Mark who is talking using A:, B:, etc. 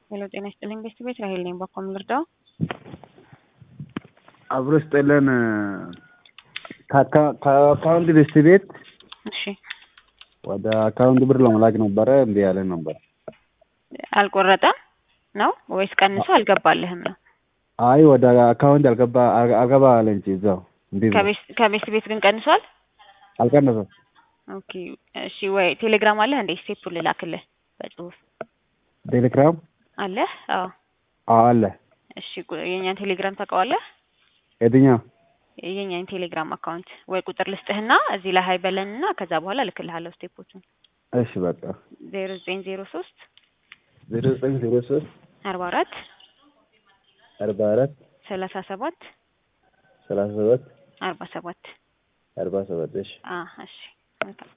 A: ሄሎ ጤና ይስጥልኝ ቤስት ቤት ራሄል ነኝ። በኮም ልርዳው?
B: አብሮ ስጥልን ከአካውንት ቤስት ቤት
A: እሺ
B: ወደ አካውንት ብር ለመላክ ነበረ እምቢ ያለን ነበር።
A: አልቆረጠም ነው ወይስ ቀንሶ አልገባልህም ነው?
B: አይ ወደ አካውንት አልገባ አልገባ አለ እንጂ እዛው እምቢ ብሎ
A: ከቤስ- ከቤስት ቤት ግን ቀንሷል?
B: አልቀነሰም።
A: ኦኬ እሺ ወይ ቴሌግራም አለህ እንዴ? ስቴፑን ልላክልህ በጽሁፍ
B: ቴሌግራም
A: አለህ? አዎ
B: አዎ አለ።
A: እሺ ቁ- የእኛን ቴሌግራም ታውቀዋለህ?
B: የትኛው
A: የእኛን ቴሌግራም አካውንት ወይ ቁጥር ልስጥህና እዚህ ላይ ሀይ በለንና ከዛ በኋላ ልክልሃለሁ ስቴፖቹን
B: እሺ በቃ
A: ዜሮ ዘጠኝ ዜሮ ሶስት
B: ዜሮ ዘጠኝ ዜሮ ሶስት
A: አርባ አራት
B: አርባ አራት
A: ሰላሳ ሰባት
B: ሰላሳ ሰባት
A: አርባ ሰባት
B: አርባ ሰባት እሺ
A: አ እሺ መልካም